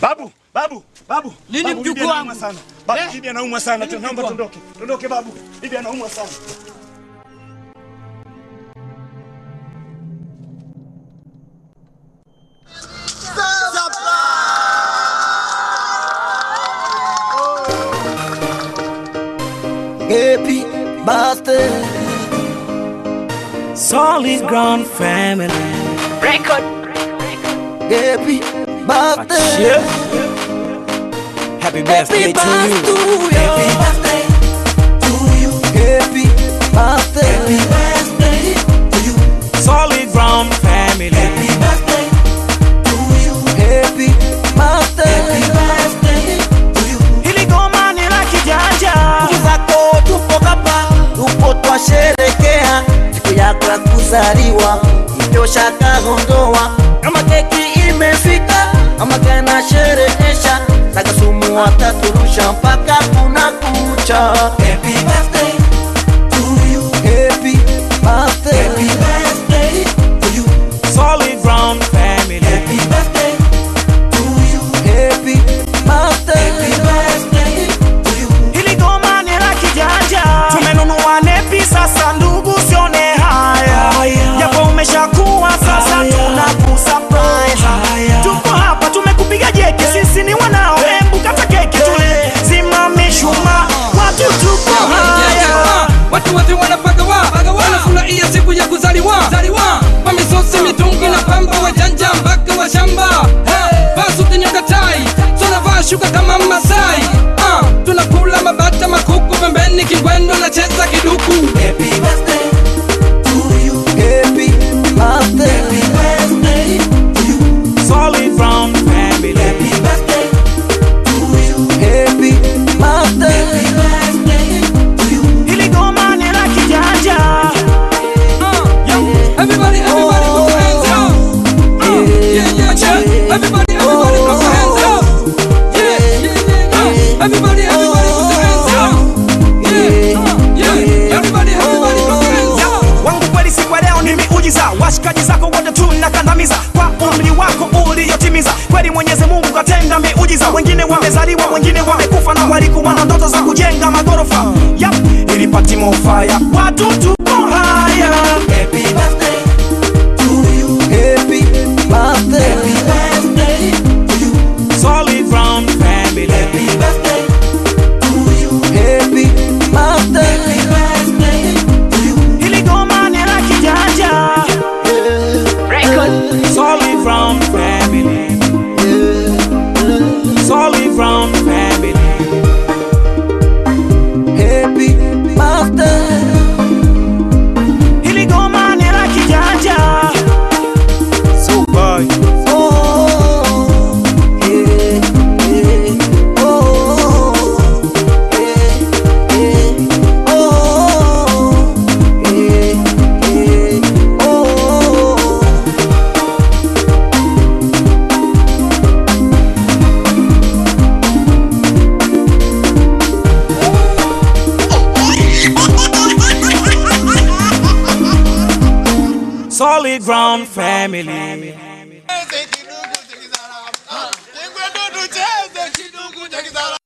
Babu, babu, babu. Nini Babu, mjukuu bibi anaumwa wangu? sana. Babu, Eh? bibi anaumwa sana. Nini Naomba mjukuu tuondoke. Tuondoke babu. Bibi anaumwa sana. Happy birthday. Solid ground family. Record. Happy birthday. Yeah. Happy birthday to you. Happy birthday to you. Happy birthday. Happy birthday to you. Solid ground family. Happy birthday to you. Happy birthday. Happy birthday to you. Hili goma ni la kijanja. Ndugu zako tupo hapa, tupo twasherekea siku yako ya kuzaliwa, hivyo shaka ondoa. Kama keki imefika, ama kana sherehesha, saka sumu wataturusha mpaka kuna kucha. Happy birthday to you. Happy birthday. Happy birthday to you. Solid ground family. Happy birthday to you. Happy birthday. Happy birthday to you. Hili goma ni la kijanja. Tumenunua nepi sasa ndugu sione haya. Japo umeshakuwa sasa tunakusurprise. Tuko hapa tumekupiga jeki sisi ni wanao. Embu kata keki tule. Simame shuma. Watu tuko haya. watu wote wanapagawa wanafurahia siku ya kuzaliwa kwa misosi mitungi na pamba wajanja mpaka wa shamba vasutinyokatai tunavaa shuka kama masai Ah, tunakula mabata makuku pembeni kingwendo na cheza kiduku Happy birthday to you. Happy birthday. Happy birthday to you. Solid ground family. Happy birthday to you. Happy birthday. Happy birthday to you. Hili goma ni la kijanja. Ah, yo, everybody, everybody, put your hands up. Ah, yeah, yeah, yeah. Everybody, everybody, put your hands up. Yeah, yeah, yeah, yeah. Everybody, everybody, put your hands up. Yeah, uh, yeah. Everybody, everybody, put your hands up. wangu kweli siku ya leo ni miujiza washikaji zako wote tunakandamiza kwa umri wako uliotimiza kweli mwenyezi mungu katenda miujiza wengine wamezaliwa wengine wamekufa na walikuwa na ndoto za kujenga magorofa yap ilipati mofaya watu tuko haya Happy birthday to you. Happy birthday. Happy birthday to you. solid ground family Happy birthday to you. Happy birthday. Happy birthday to you. hili goma ni la kijanja solid ground family solid ground family Happy birthday. hili goma ni la kijanja Super. Oh, yeah, yeah. Oh, yeah, yeah. Oh, yeah, yeah. Oh. Solid ground family. Cheze kidugu cha kizaramo. Cheze kidugu cha kizaramo.